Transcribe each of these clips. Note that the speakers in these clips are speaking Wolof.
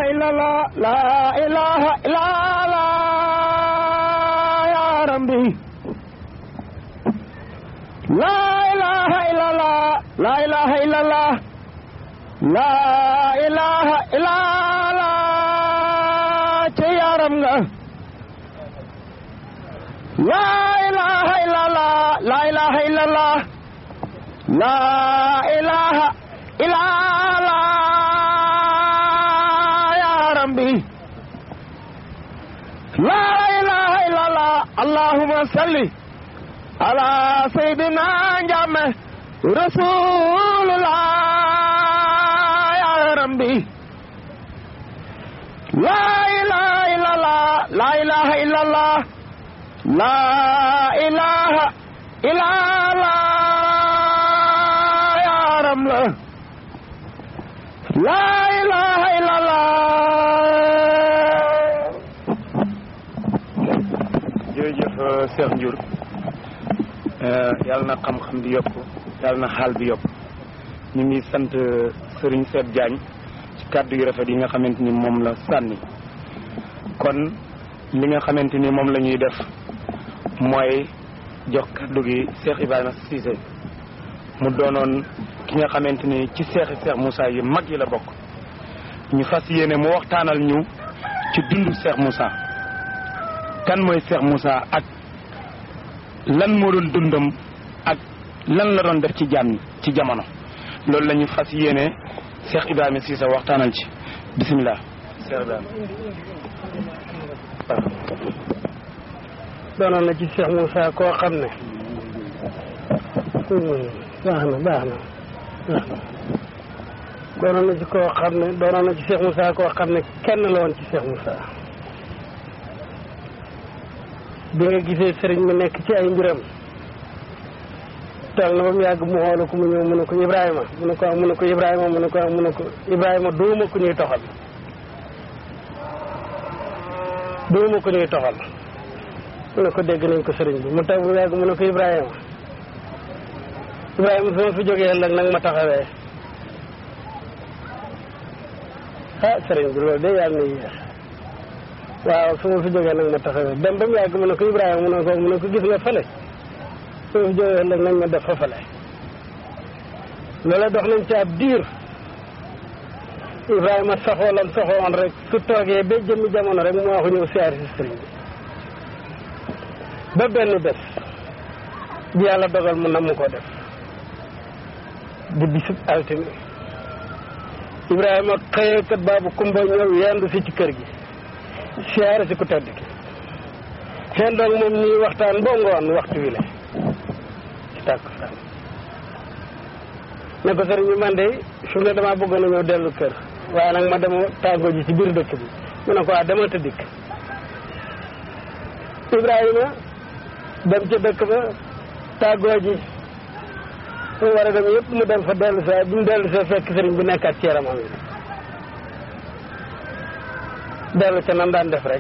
إلا الله لا إله إلا الله يا ربي لا إله إلا الله لا إله إلا الله لا إله إلا الله يا رب لا إله إلا الله لا إله إلا الله لا إله إلا الله يا ربي لا إله إلا الله اللهم صل على سيدنا جامع رسول الله يا ربي لا إله إلا الله لا إله إلا الله لا إله إلا الله يا رب لا إله إلا الله jërëjëf Cheikh Ndiour yàlla na xam-xam bi yokk yàlla na xaal bi yokk ñu ngi sant Serigne Seet Diagne ci kàddu yu rafet yi nga xamante ni moom la sànni kon li nga xamante ni moom la ñuy def mooy jox kàddu gi Cheikh Ibrahima Cissé mu doonoon ki nga xamante ni ci seexi Cheikh Moussa yi mag yi la bokk ñu fas yéene mu waxtaanal ñu ci dundu Cheikh Moussa kan mooy Cheikh Moussa ak lan moo doon dundam ak lan la doon def ci jaam ci jamono loolu la ñu fas yéene Cheikh Ibrahima Cissé waxtaanal ci bisimilah. Cheikh Ibrahima. doonoon na ci Cheikh Moussa koo xam ne baax na baax na baax na doonoon na ci koo xam ne doonoon na ci Cheikh Moussa koo xam ne kenn la woon ci Cheikh Moussa bi nga gisee sëriñ mi nekk ci ay mbiram toog na ba mu yàgg mu xoolu ko mu ñëw mu ne ko Ibrahima mu ne ko mu ne ko Ibrahima mu ne ko mu ne ko Ibrahima duuma ku ñuy toxal duuma ku ñuy toxal mu ne ko dégg nañ ko sëriñ bi mu taw bu yàgg mu ne ko Ibrahima Ibrahima su ma fi jógee ëllëg nag ma taxawee ah sëriñ bi loolu de yàlla na yéex waaw su ma fi jógee nag ma taxawee dem ba mu yàgg mu ne ko Ibrahima mu ne ko mu ne ko gis nga fële su ma fi jógee ëllëg nañ ma def fa fële loola dox nañ ci ab diir Ibrahima saxoolam saxoon rek su toogee ba jëmmi jamono rek mu waxu ñëw siyaari si sëriñ bi ba benn bés bi yàlla dogal mu namm koo def di bisub altine Ibrahima xëyee kat baabu kumba ñëw yendu si ci kër gi siyaare si ku tedd ki seen doog moom ñuy waxtaan boo ngoon waxtu wi la ci tàkkusaan ne ko sëriñ bi man de fi mu ne damaa bëggoon a ñëw dellu kër waaye nag ma dema tàggoo ji ci biir dëkk bi mu ne ko waa demal te dikk Ibrahima dem ca dëkk ba tàggoo ji mu war a dem yëpp mu dem fa dellu see bi mu dellu see fekk sëriñ bi nekkaat ci yaramam yi dellu ca nam daan def rek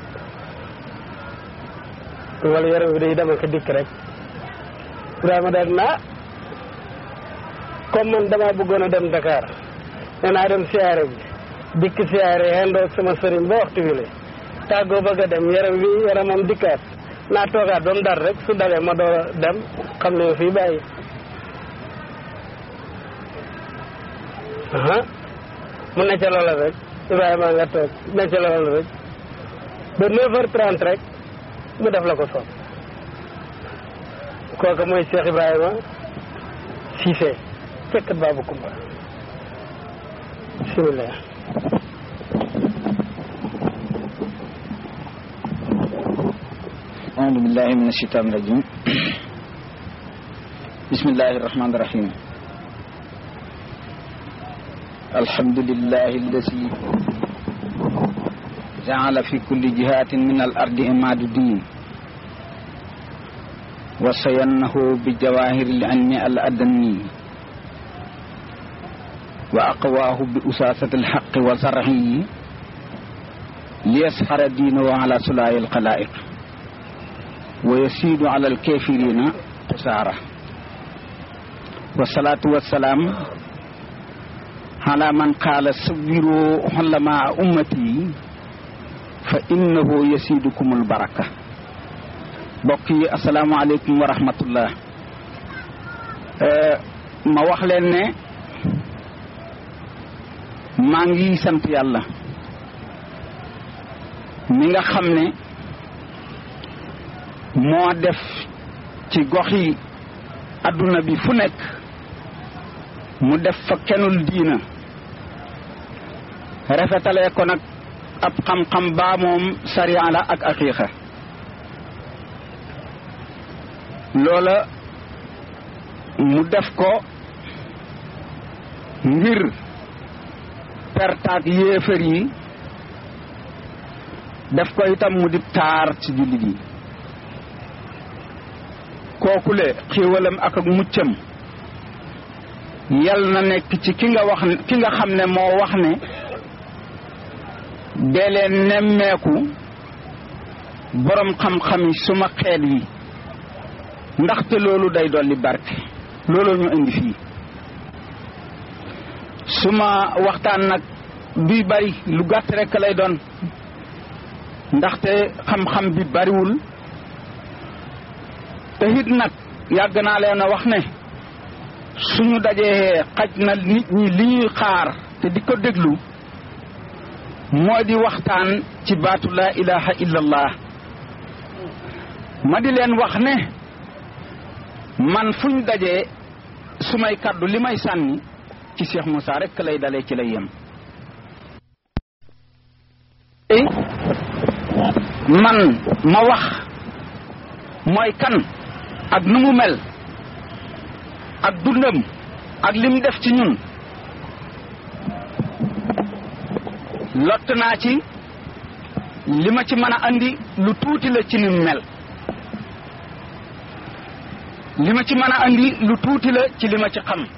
wala yaram bi day dem ak dikk rek Ibrahima daal naa comme man damaa bëggoon a dem Dakar nee naa dem siyaare bi dikk siyaare xendoog sama sëriñ ba waxtu wi la tàggoo bëgg a dem yaram wi yaramam dikkaat naa toogaat ba mu dar rek su dalee ma door a dem xam ne fii bàyyi aha mu ne ca loola rek Ibrahima nga toog ne ca loola rek ba neuf heures trente rek mu def la ko soob kooku mooy Cheikh Ibrahima Cissé fekk baabu Kumba bismillah أعوذ بالله من الشيطان الرجيم بسم الله الرحمن الرحيم الحمد لله الذي جعل في كل جهات من الأرض إماد الدين وصينه بجواهر العلم الأدني وأقواه بأساسة الحق وزرعه ليسحر دينه على سلاي الخلائق ويسيد على الكافرين قسارة والصلاة والسلام ala man qaala sawiru xulamaa ummati fa innahu yasidukumul baraka mbokk yi asalaamaaleykum wa rahmatullah ma wax leen ne maa ngi sant yàlla mi nga xam ne moo def ci goxi adduna bi fu nekk mu def fa kenul diina rafetalee ko nag ab xam-xam baa moom sariya la ak aqiiqa loola mu def ko ngir pertaak yéefar yi def ko itam mu di taar ci jullit yi kookule xiiwalam ak ak muccam yal na nekk ci ki nga wax ki nga xam ne moo wax ne dee leen nemmeeku boroom xam-xami suma xeet yi ndaxte loolu day dolli barke looloo ñu indi fii suma waxtaan nag duy bari lu gàtt rekk lay doon ndaxte xam-xam bi bariwul te it nag yàgg naa leen a wax ne suñu dajee xaj na nit ñi li ñuy xaar te di ko déglu moo di waxtaan ci baatu laa ilaha illallah ma di leen wax ne man fuñ dajee su may kàddu li may sànni ci Cheikh Moussa rekk lay dalee ci lay yem man ma wax mooy kan ak nu mu mel ak dundam ak lim def ci ñun lott naa ci li ma ci mën a andi lu tuuti la ci nim mel li ma ci mën a andi lu tuuti la ci li ma ci xam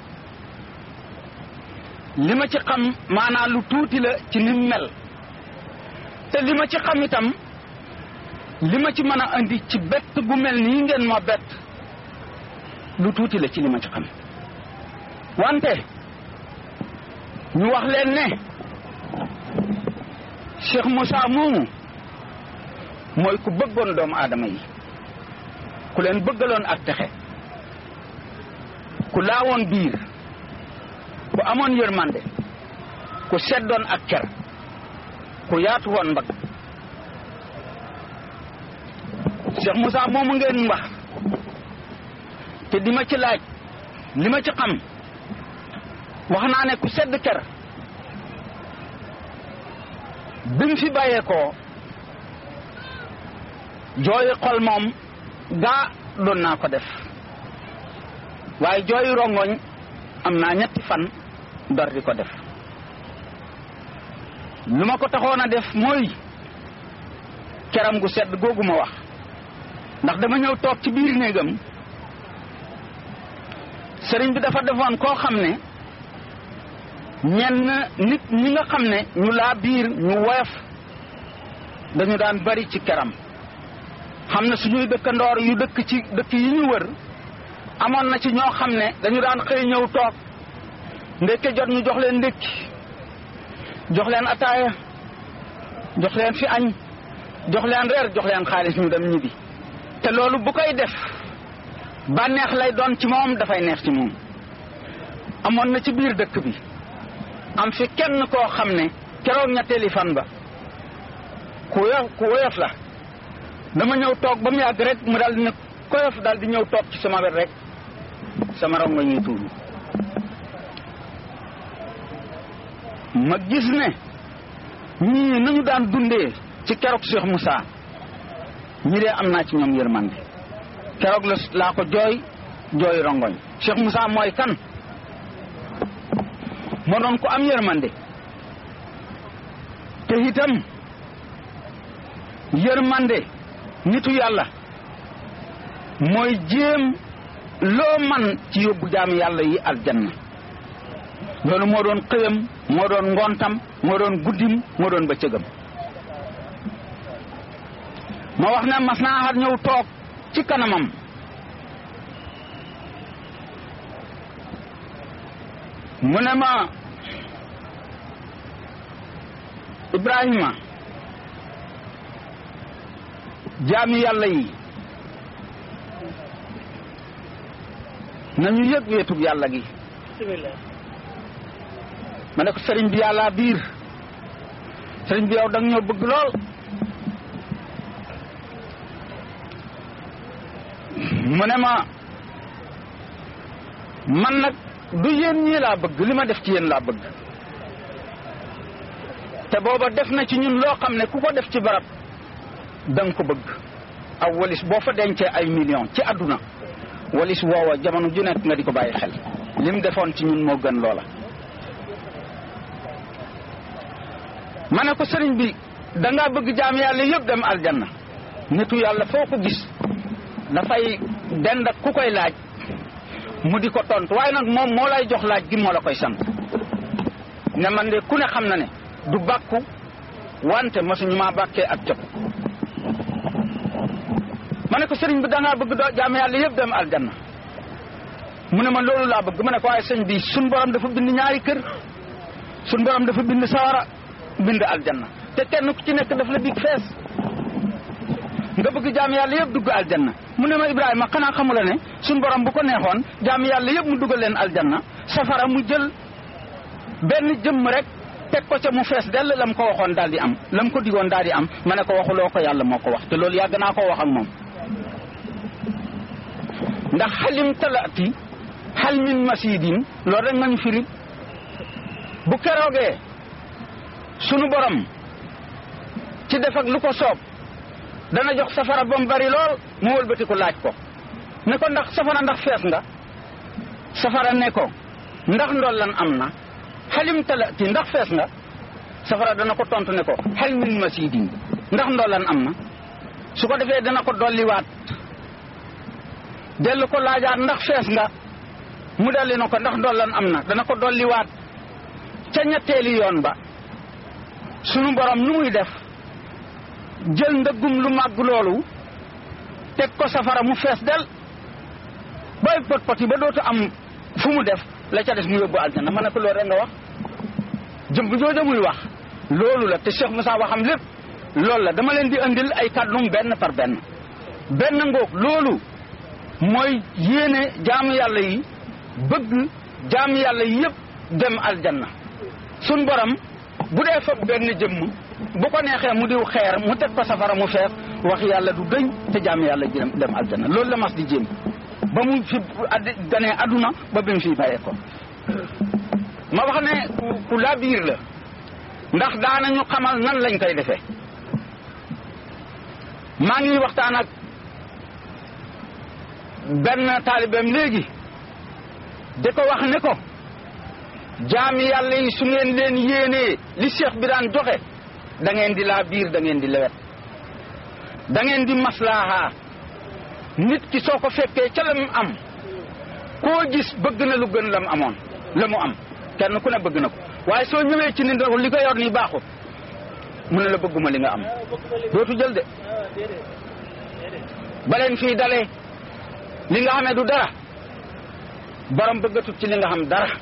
li ma ci xam maanaam lu tuuti la ci nim mel te li ma ci xam itam li ma ci mën a andi ci bett gu mel nii ngeen ma bett lu tuuti la ci li ma ci xam wante ñu wax leen ne Cheikh Moussa moomu mooy ku bëggoon doomu aadama yi ku leen bëggaloon ak texe ku laawoon biir ku amoon yërmande ku seddoon ak ker ku yaatu woon mbagg Cheikh Moussa moomu ngeen wax te di ma ci laaj li ma ci xam wax naa ne ku sedd ker bi mu fi bàyyeekoo jooyi xol moom gaa doon naa ko def waaye jooyi rongoñ am naa ñetti fan dor di ko def lu ma ko taxoon a def mooy keram gu sedd googu ma wax ndax dama ñëw toog ci biir néegam sëriñ bi dafa defoon koo xam ne ñenn nit ñi nga xam ne ñu laa biir ñu woyof dañu daan bari ci keram xam ne suñuy dëkkandoor yu dëkk ci dëkk yi ñu wër amoon na ci ñoo xam ne dañu daan xëy ñëw toog ndékke jot ñu jox leen ndékki jox leen ataaya jox leen fi añ jox leen reer jox leen xaalis ñu dem ñibbi te loolu bu koy def bànneex lay doon ci moom dafay neex ci moom amoon na ci biir dëkk bi am fi kenn koo xam ne keroog ñetteeli fan ba ku woyof ku woyof la dama ñëw toog ba mu yàgg rek mu daal di ne koyof daal di ñëw toog ci sama wet rek sama rongo ñuy tuuru ma gis ne ñii nañu daan dundee ci keroog Cheikh Moussa ñi dee am naa ci ñoom yërmande keroog la laa ko jooy jooy rongoñ Cheikh Moussa mooy kan moo doon ko am yërmande te itam yërmande nitu yàlla mooy jéem loo man ci yóbbu jaam yàlla yi aljanna loolu moo doon xëyam moo doon ngontam moo doon guddim moo doon bëccëgam ma wax ne mas naa xar ñëw toog ci kanamam mu ne ma Ibrahima jaami yàlla yi nañu yëg wéetug yàlla gi bismillah ma ne ko sëriñ bi yàlla biir sëriñ bi yow da nga ñoo bëgg lool mu ne ma man nag du yéen ñii laa bëgg li ma def ci yéen laa bëgg te booba def na ci ñun loo xam ne ku ko def ci barab da nga ko bëgg aw walis boo fa dencee ay millions ci àdduna walis woowa jamono ju nekk nga di ko bàyyi xel lim defoon ci ñun moo gën loola ma ne ko sëriñ bi dangaa bëgg jaam yàlla yëpp dem aljanna nitu yàlla foo ko gis dafay dend ak ku koy laaj mu di ko tontu waaye nag moom moo lay jox laaj gi moo la koy sant ne man de ku ne xam na ne du bàkku wante mosuñu maa bàkkee ak cëpp ma ne ko sëriñ bi dangaa bëgg doo jaam yàlla yëpp dem aljanna mu ne ma loolu laa bëgg ma ne ko waaye sëñ bi suñ borom dafa bind ñaari kër suñ borom dafa bind sawara bind aljanna te kenn ku ci nekk daf la dig fees nga bëgg jaam yàlla yëpp dugg aljanna mu ne ma Ibrahima xanaa xamula ne suñ borom bu ko neexoon jaam yàlla yëpp mu dugal leen aljanna safara mu jël benn jëmm rek teg ko ca mu fees dell lam ko waxoon daal di am lam ko digoon daal di am ma ne ko waxuloo ko yàlla moo ko wax te loolu yàgg naa koo wax ak moom ndax xalim talaati xal min masidin loolu rek nga ñu firi bu keroogee sunu borom ci def ak lu ko soob dana jox safara ba mu bari lool mu wëlbati ko laaj ko ne ko ndax safara ndax fees nga safara ne ko ndax ndollan am na xalim talati ndax fees nga safara dana ko tontu ne ko xal min masidin ndax ndollan am na su ko defee dana ko dolliwaat dellu ko laajaat ndax fees nga mu delli na ko ndax ndollan am na dana ko dolliwaat ca ñetteeli yoon ba sunu borom nu muy def jël ndëggum lu màgg loolu teg ko safara mu fees del booy pot pot yi ba dootu am fu mu def la ca des mu yóbbu aljana ma ne ko loolu rek nga wax jëm bu jooja muy wax loolu la te Cheikh Moussa waxam lépp loolu la dama leen di andil ay kàddum benn par benn benn ngoog loolu mooy yéene jaamu yàlla yi bëgg jaamu yàlla yi yëpp dem aljanna sun borom bu dee fab benn jëmm bu ko neexee mu diw xeer mu teg ko safara mu fees wax yàlla du dëñ te jaamu yàlla ji dem aljanna loolu la mas di jéem ba mu fi addi ganee adduna ba bi mu fi bàyyee ko ma wax ne ku laa biir la ndax daanañu xamal nan lañ koy defee maa ngi waxtaan ak benn taalibeem léegi di ko wax ne ko jaami yàlla yi su ngeen leen yéenee li cheikh bi daan joxe da ngeen di laa biir da ngeen di lewet da ngeen di maslaaha nit ki soo ko fekkee ca la mu am koo gis bëgg na lu gën la mu amoon la mu am kenn ku ne bëgg na ko waaye soo ñëwee ci nit li ko yor nii baaxut mu ne la bëgguma li nga am dootu jël de baleen fii dalee li nga xamee du dara borom bëggatut ci li nga xam dara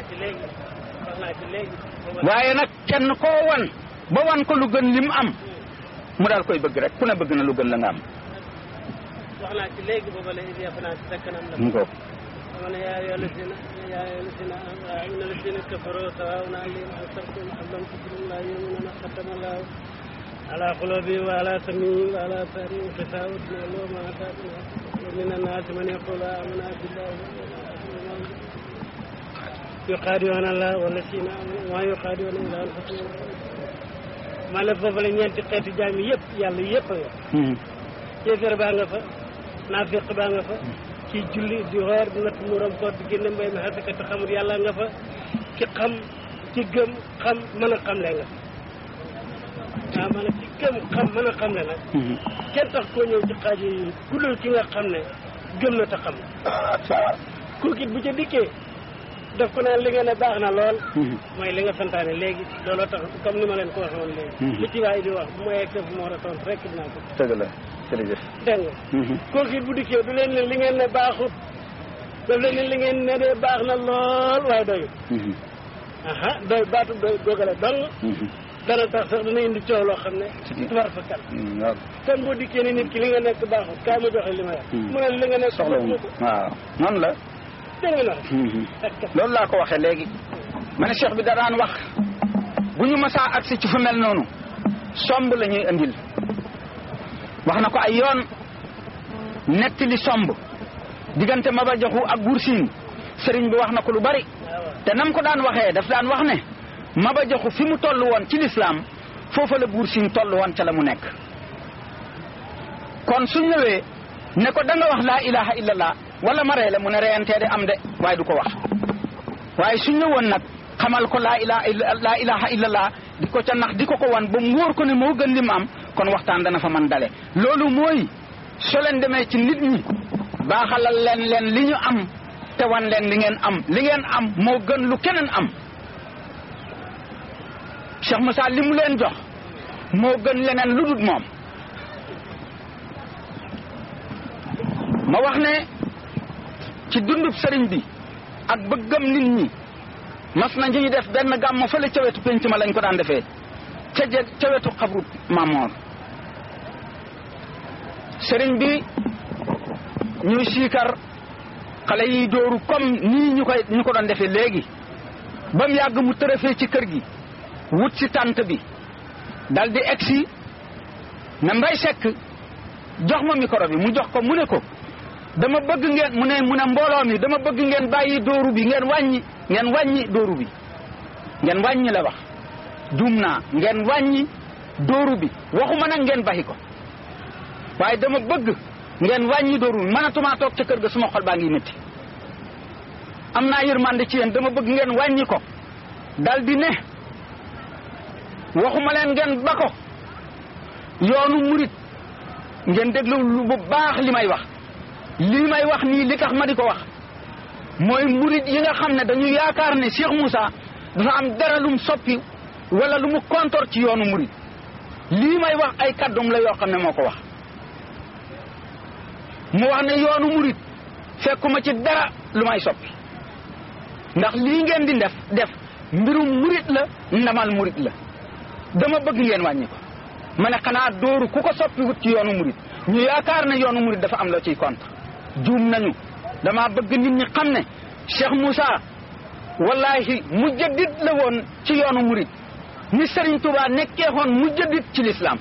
waaye nag kenn koo wan ba wan ko lu gën lim am mu daal koy bëgg rek ku ne bëgg na lu gën la nga am wax naa ci léegi booba la indi yàpp naa ci sa kanam la mu ko dama ne yaa ayyuha llazina yaa ayyuha llazina inna llazina kafaru sawaa'un alayhim anzartahum am lam tunzirhum laa yu'minuuna xatama llaahu ala qulubihim wa ala sam'ihim wa ala absaarihim gishaawatun wa lahum azaabun aziim wa mina nnaasi man yaquulu aamanna billahi wal yawmil aakhir yuxaadi'uuna llaaha wallaziina aamanuu wa maa yuxaadi'uuna illaa anfusahum maa la foofu la ñeenti xeeti jaam yi yëpp yàlla yëpp a nga kéeféer baa nga fa naafiq baa nga fa ci julli di xoor di natt muuram koor di génne mbay mi xasaka te xamul yàlla nga fa ki xam ci gëm xam mën a xam le nga waaw maanaam ci gëm xam mën a xam le nag kenn tax koo ñëw ci xaaj yi ku dul ki nga xam ne gëm na te xam kooku it bu ca dikkee daf ko naan li nga ne baax na lool mooy li nga santaane léegi looloo tax comme ni ma leen ko waxee woon léegi li ci waay di wax bu ma yegsee fu ma war a tontu rek dinaa ko dëgg la jërëjëf dégg nga kooku it bu dikkee du leen ne li ngeen ne baaxut daf leen ne li ngeen ne de baax na lool waaye doyut aha doy baatu doy góogale dong dana tax sax dana indi coow loo xam ne war fa kal kon boo dikkee ni nit ki li nga nekk baaxul kaa ma joxe li ma yor mu ne li nga nekk soxla wu waaw noonu la dégg nga loolu laa ko waxee léegi ma ne cheikh bi da daan wax bu ñu masaa agsi ci fu mel noonu somb la ñuy andil wax na ko ay yoon netti li somb diggante Maba Jaxu ak Buur Siin sëriñ bi wax na ko lu bari te nam ko daan waxee daf daan wax ne Maba Jaxu fi mu toll woon ci lislaam foofa la Buur Siin toll woon ca la mu nekk kon su ñëwee ne ko da nga wax laa ilaha illallah wala ma rey la mu ne reyantee de am de waaye du ko wax waaye su ñëwoon nag xamal ko laa ilaha laa ilaha illallah di ko ca nax di ko ko wan ba mu wóor ko ne moo gën li mu am kon waxtaan dana fa man dale loolu mooy soo leen demee ci nit ñi baaxalal leen leen li ñu am te wan leen li ngeen am li ngeen am moo gën lu keneen am Cheikh Moussa li mu leen jox moo gën leneen lu dul moom ma wax ne ci dundub sëriñ bi ak bëggam nit ñi mas na ñu def benn gàmmo fële ca wetu penc ma lañ ko daan defee ca je ca wetu xabru Mamoor sëriñ bi ñuy siikar xale yi dóoru comme nii ñu koy ñu ko doon defee léegi ba mu yàgg mu tërëfee ci kër gi wut si tànt bi dal di egsi ne mbay sekk jox ma micro bi mu jox ko mu ne ko dama bëgg ngeen mu ne mu ne mbooloo mi dama bëgg ngeen bàyyi dóoru bi ngeen wàññi ngeen wàññi dóoru bi ngeen wàññi la wax juum naa ngeen wàññi dóoru bi waxuma nag ngeen baxi ko waaye dama bëgg ngeen wàññi dóoru bi mënatumaa toog ca kër ga suma xol baa ngi métti am naa yërmande ci yéen dama bëgg ngeen wàññi ko dal di ne waxuma leen ngeen ba ko yoonu murit ngeen déglu lu bu baax li may wax lii may wax nii li tax ma di ko wax mooy murit yi nga xam ne dañu yaakaar ne Cheikh Moussa dafa am dara lum soppi wala lu mu kontor ci yoonu murit lii may wax ay kàddum la yoo xam ne moo ko wax mu wax ne yoonu murit fekkuma ci dara lu may soppi ndax lii ngeen di def def mbirum murit la ndamal murit la dama bëgg ngeen wàññi ko ma ne xanaa dóoru ku ko soppi wut ci yoonu murit ñu yaakaar ne yoonu murit dafa am loo ciy contre juum nañu dama bëgg nit ñi xam ne Cheikh Moussa wallahi mujaddid la woon ci yoonu murit ni Serigne Touba nekkee woon mujaddid ci l'islam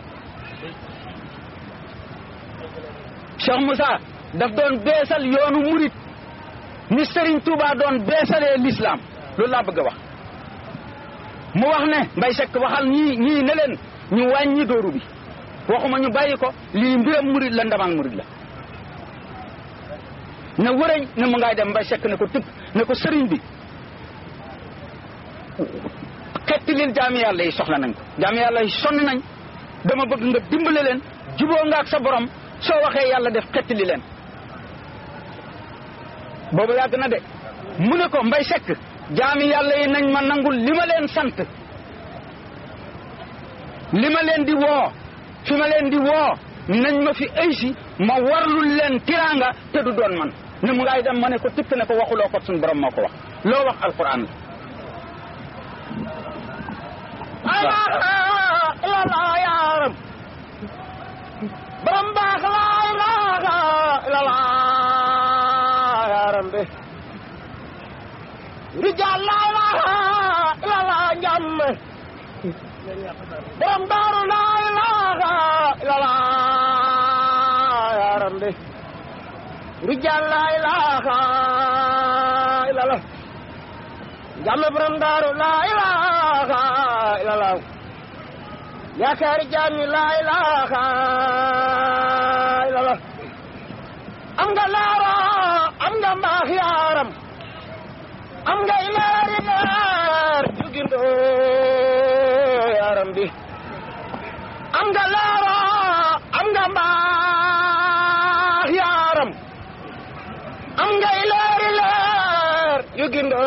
Cheikh Moussa daf doon beesal yoonu murit ni Serigne Touba doon beesalee l'islam loolu laa bëgg a wax mu wax ne Mbay Sekk waxal ñii ñii ne leen ñu wàññi dóoru bi waxuma ñu bàyyi ko lii mbiram murit la ndamal murit la ne wërëñ ne mu ngay dem Mbay Sekk ne ko tëpp ne ko sëriñ bi xetti lil jaami yàlla yi soxla nañ ko jaami yàlla yi sonn nañ dama bëgg nga dimbale leen juboo nga ak sa borom soo waxee yàlla def xetti li leen boobu yàgg na de mu ne ko Mbay Sekk jaami yàlla yi nañ ma nangul li ma leen sant li ma leen di woo fi ma leen di woo nañ ma fi aysi ma warlul leen tiraanga te du doon man ne mu ngay dem ma ne ko tipp ne ko waxuloo ko suñu borom moo ko wax loo wax alquran la ilala yaaram borom baax la ilaha ilala yaaram be rijal la ilaha ilala njàmme borom daaru la ilaha ilala yaaram be rijal la ilaha ilala njàmme borom daaru la ilaha ilala yaakaari jaami la ilaha ilala am nga laara am nga mbaax yaaram am nga ilaari leer jugindo yaaram bi am nga laara am nga mbaax yaaram am nga ilaari leer jugindo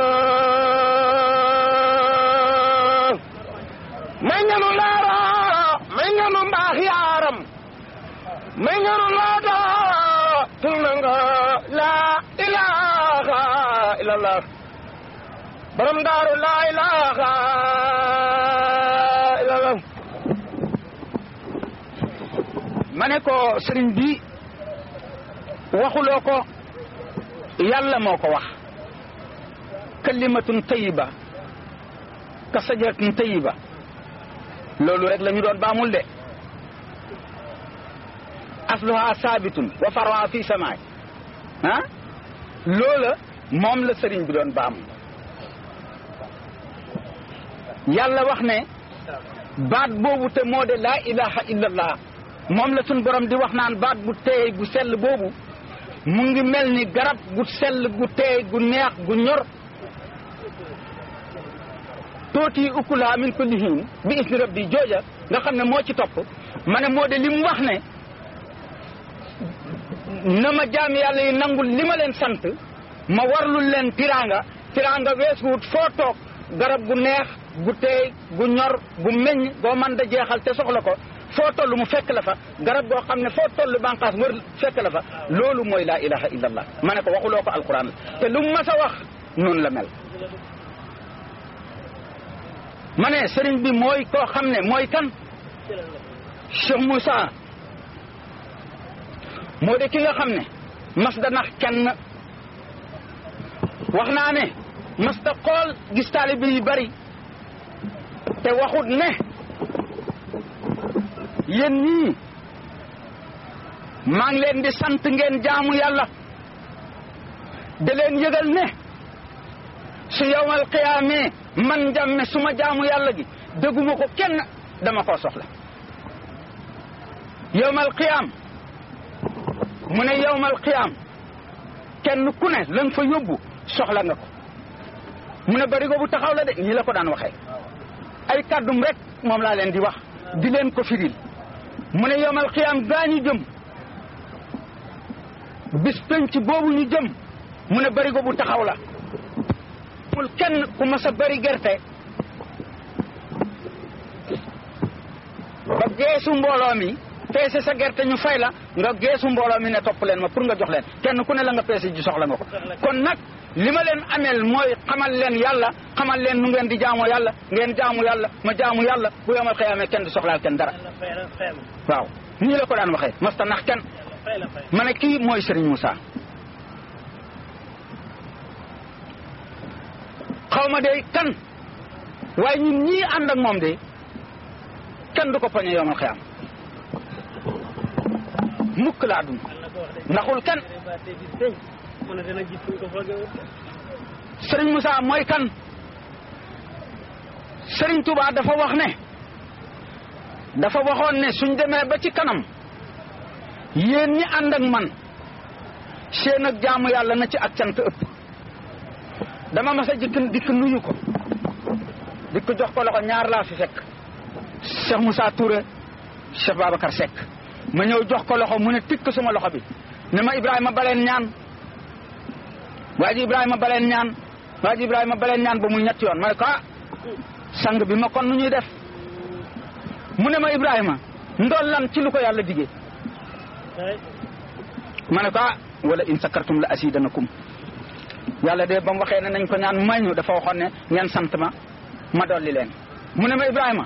may nga nu laara may nga nu mbaax yaaram may nga nu laada tul na nga la ilaha illallah borom daaru la ilaha ma ne ko sëriñ bi waxuloo ko yàlla moo ko wax kalimatun tayiba ka sajaratin tayiba loolu rek la ñu doon baamul de asluha saabitun wa farwa fi samaay ah loola moom la sëriñ bi doon baam yàlla wax ne baat boobu te moo de laa ilaha illallah moom la suñ borom di wax naan baat bu teey bu sell boobu mu ngi mel ni garab gu sell gu teey gu neex gu ñor tooti ukkulaa min kulli hiin bi isni rabbi jooja nga xam ne moo ci topp ma ne moo de li mu wax ne na ma jaam yàlla yi nangul li ma leen sant ma warlul leen tiraanga tiraanga weesuwut foo toog garab gu neex gu teey gu ñor gu meññ goo mën da jeexal te soxla ko foo toll mu fekk la fa garab goo xam ne foo toll bànqaas wër fekk la fa loolu mooy laa ilaha illallah ma ne ko waxuloo ko alquran la te lu mu mas a wax noonu la mel ma ne sëriñ bi mooy koo xam ne mooy kan Cheikh Moussa moo de ki nga xam ne mas da nax kenn wax naa ne mas da xool gis taalibe yu bari te waxut ne yéen ñii maa ngi leen di sant ngeen jaamu yàlla da leen yëgal ne su yowmal qiyaamee man jàmme suma jaamu yàlla gi dëgguma ko kenn dama koo soxla yowmal qiyaam mu ne yowmal qiyaam kenn ku ne la nga fa yóbbu soxla nga ko mu ne barigo bu taxaw la de nii la ko daan waxee ay kàddum rek moom laa leen di wax di leen ko firil mu ne yowmal qiyaam gaa ñu jëm bis penc boobu ñu jëm mu ne barigo bu taxaw la mul kenn ku mas a bari gerte ba geesu mbooloo mi peese sa gerte ñu fay la nga geesu mbooloo mi ne topp leen ma pour nga jox leen kenn ku ne la nga peese ji soxla nga ko kon nag li ma leen ameel mooy xamal leen yàlla xamal leen nu ngeen di jaamoo yàlla ngeen jaamu yàlla ma jaamu yàlla bu yomal xëyaamee kenn di soxlaal kenn dara waaw nii la ko daan waxee masta nax kenn ma ne kii mooy Serigne Moussa xaw ma de kan waaye ñun ñii ànd ak moom de kenn du ko poñe yomal xëyam mukk laa dund ndaxul kenn Serigne Moussa mooy kan Serigne Touba dafa wax ne dafa waxoon ne suñ demee ba ci kanam yéen ñi ànd ak man seen ak jaamu yàlla na ci ak cant ëpp dama mas a jikk dikk nuyu ko dikk jox ko loxo ñaar laa fi fekk Cheikh Moussa Touré Cheikh Babacar Seck ma ñëw jox ko loxo mu ne tikk suma loxo bi ne ma Ibrahima baleen ñaan waa ji Ibrahima baleen ñaan waa ji Ibrahima baleen ñaan ba muy ñetti yoon ma ne ko ah sang bi ma kon nu ñuy def mu ne ma Ibrahima ndool lan ci lu ko yàlla digee ma ne ko ah wala in sakartum la asidanakum yàlla de ba mu waxee ne nañ ko ñaan may ñu dafa waxoon ne ngeen sant ma ma dolli leen mu ne ma Ibrahima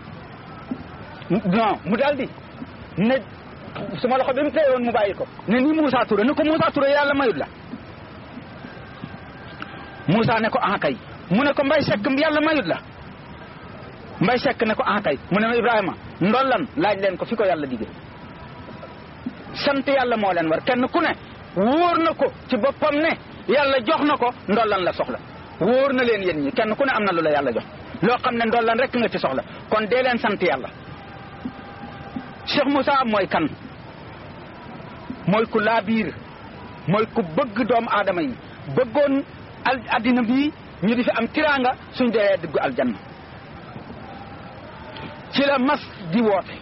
non mu daldi ne suma loxo bi mu téye woon mu bàyyi ko ne nii Moussa Touré ne ko Moussa Touré yàlla mayut la Moussa ne ko ah kay mu ne ko Mbay Sekk yàlla mayut la Mbay Sekk ne ko ah kay mu ne ma Ibrahima ndollan laaj leen ko fi ko yàlla digee sant yàlla moo leen war kenn ku ne wóor na ko ci boppam ne yàlla jox na ko ndollan la soxla wóor na leen yéen ñi kenn ku ne am na lu la yàlla jox loo xam ne ndollan rek nga ci soxla kon dee leen sant yàlla Cheikh Moussa mooy kan mooy ku laabiir mooy ku bëgg doomu aadama yi bëggoon al addina bii ñu di fi am tiraanga suñ dee dugg aljanna ci la mas di woote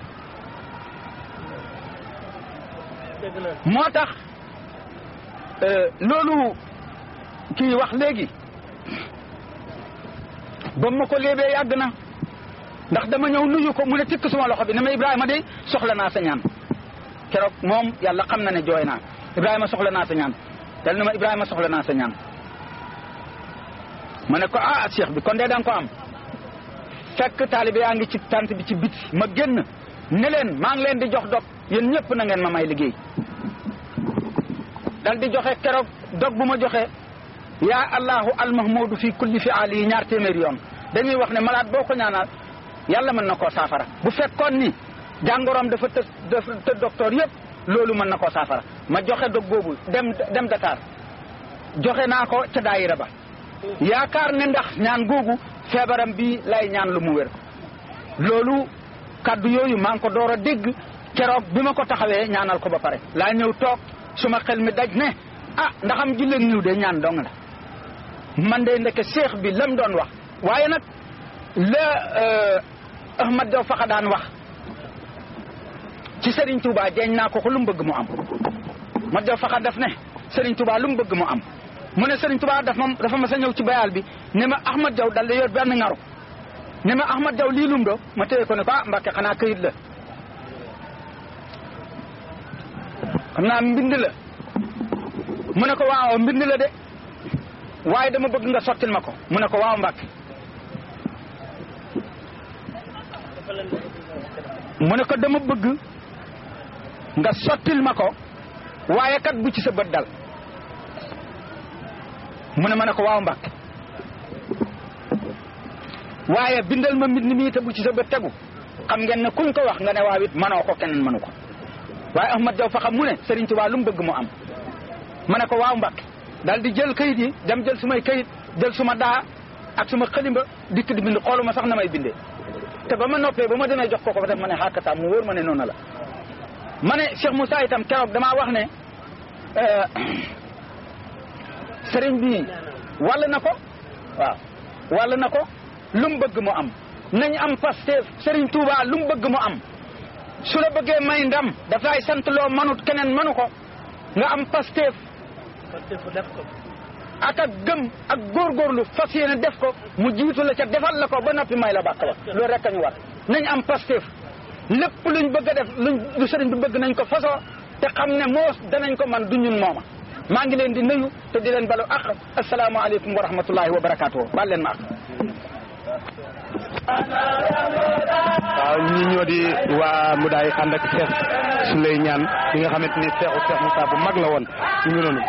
moo tax loolu kii wax léegi ba ma ko léebee yàgg na ndax dama ñëw nuyu ko mu ne tikk suma loxo bi ne ma Ibrahima de soxla naa sa ñaan keroog moom yàlla xam na ne jooy naa Ibrahima soxla naa sa ñaan dal na ma Ibrahima soxla naa sa ñaan ma ne ko ah cheikh bi kon de danga ko am fekk taalibe yaa ngi ci tant bi ci biti ma génn ne leen maa ngi leen di jox dog yéen ñëpp na ngeen ma may liggéey dal di joxe keroog dog bu ma joxe yaa allahu almahmudu fi kulli fi ali yi ñaar téeméeri yoon dañuy wax ne malade boo ko ñaanal yàlla mën na koo saafara bu fekkoon ni jàngoroom dafa të dafa të docteur yëpp loolu mën na koo saafara ma joxe dog boobu dem dem Dakar joxe naa ko ca daayira ba yaakaar ne ndax ñaan googu feebaram bi lay ñaan lu mu wér loolu kaddu yooyu maa ngi ko door a dégg keroog bi ma ko taxawee ñaanal ko ba pare laa ñëw toog suma xel mi daj ne ah ndaxam julleen niw de ñaan dong la man de ndeke seex bi lam doon wax waaye nag la Ahmad Jaw faxa daan wax ci Serigne Touba jeeñ naa ko ko lu mu bëgg mu am Ahmad Jaw faxa def ne Serigne Touba lu mu bëgg mu am mu ne Serigne Touba dafa ma dafa ma sa ñëw ci bayal bi ne ma Ahmad Jaw dal di yor benn ngaru ne ma Ahmad Jaw lii lum do ma téye ko ne ko ah Mbàkke xanaa këyit la xam naa mbind la mu ne ko waaw mbind la de waaye dama bëgg nga sottil ma ko mu ne ko waaw Mbàkke mu ne ko dama bëgg nga sottil ma ko waaye kat bu ci sa bët dal mu ne ma ne ko waaw Mbàkke waaye bindal ma mbind mi te bu ci sa bët tegu xam ngeen ne kuñ ko wax nga ne waaw it manoo ko keneen manu ko waaye Ahmad Jaw fa xam mu ne Serigne Touba lu mu bëgg mu am ma ne ko waaw Mbàkke daal di jël kayit yi dem jël sumay kayit jël suma daa ak suma xalimba dikk di bind xooluma sax na may bindee te ba ma noppee ba ma demee jox ko ko ba def ma ne xàkkataam mu wóor ma ne noonu la ma ne Cheikh Moussa itam keroog damaa wax ne sëriñ bi wàll na ko waaw wàll na ko lu mu bëgg mu am nañ am Pastef sëriñ Touba lu mu bëgg mu am su la bëggee may ndam daf lay sant loo manut keneen manu ko nga am Pastef ak ak gëm ak góorgóorlu fas yéene def ko mu jiitu la ca defal la ko ba noppi may la bàkk ba loolu rek a ñu war nañ am Pastef lépp luñ bëgg a def luñ lu sëriñ bi bëgg nañ ko fasoo te xam ne moos danañ ko man du ñun mooma maa ngi leen di nuyu te di leen balu ak asalaamaaleykum wa rahmatullahi wa barakaatu baal leen ma ak waaw ñi ñoo di waa mu daay ànd ak Cheikh Souley ñaan bi nga xamante ni Cheikhu Cheikh Moussa bu mag la woon ñu ngi noonu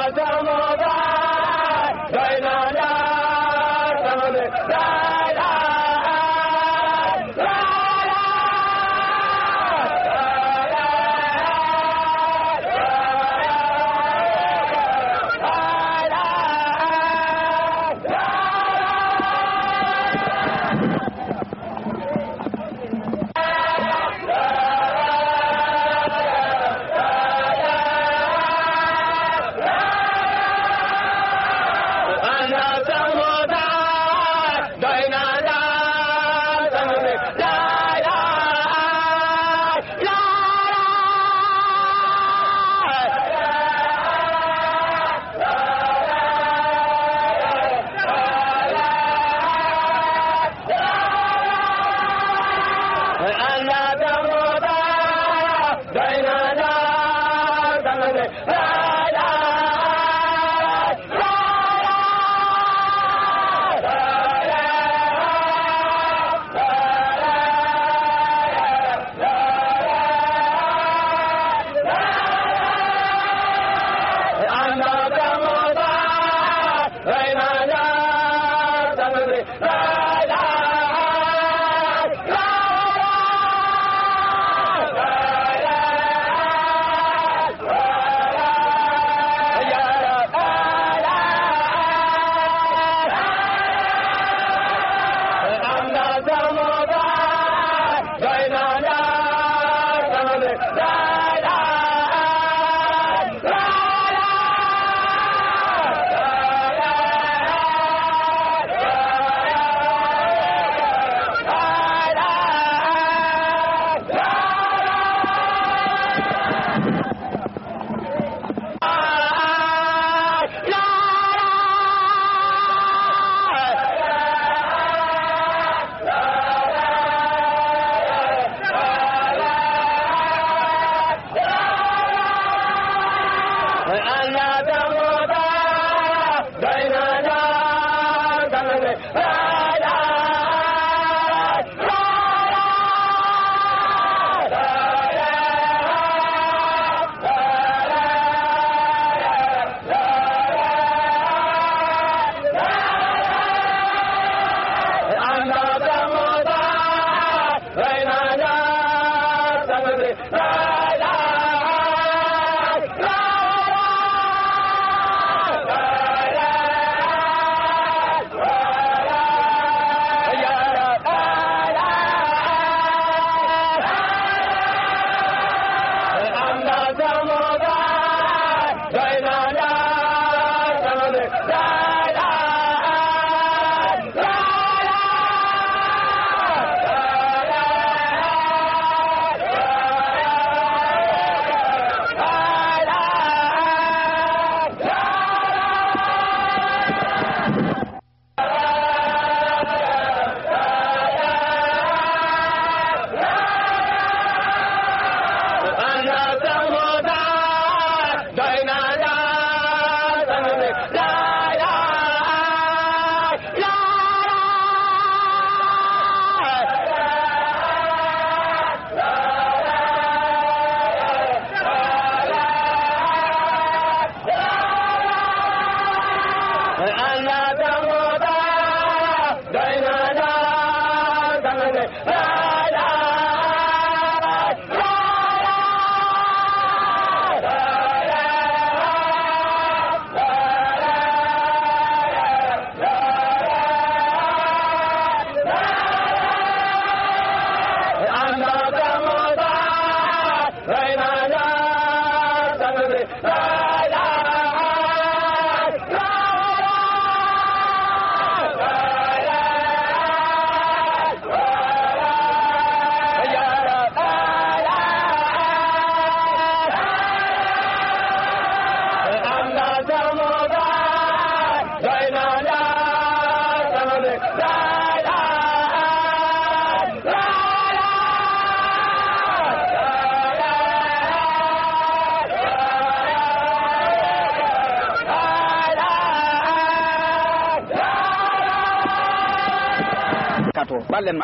katoo baal leen ma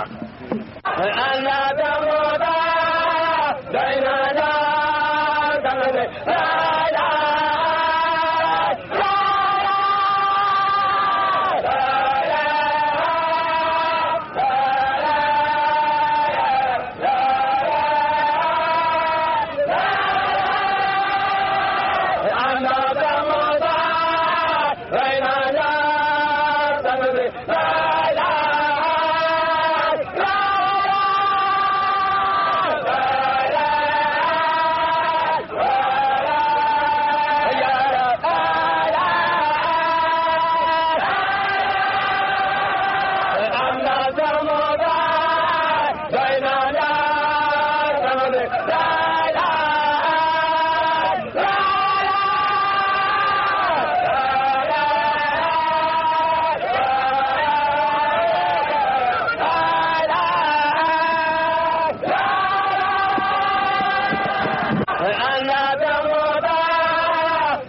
ak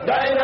doy